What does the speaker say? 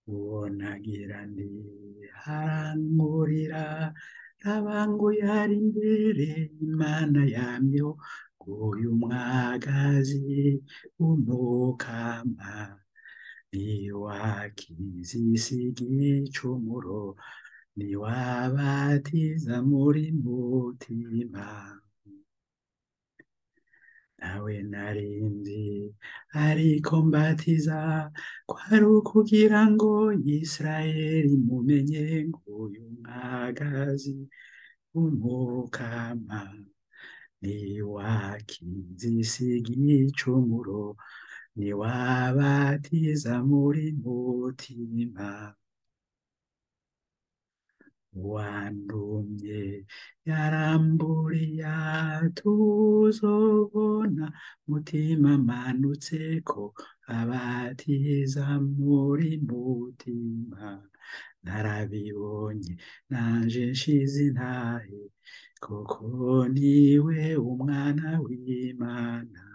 uwo nagira ndi harangurira rabanguye hari imbere imana yamyeho nguyu mwagazi w'umukama niwakizisiga igicumuro niwabatiza muri mutima nawe narinzi ariko mbatiza kwari ukugira ngo Isirayeli mumenye nguyu mwagazi w'umukama niwakizisiga igicumuro niwabatiza muri mutima wandumye yaramburiye tuzobona mutima manutse ko abatiza muri mutima narabibonye nanje nshize intahe koko niwe umwana w'imana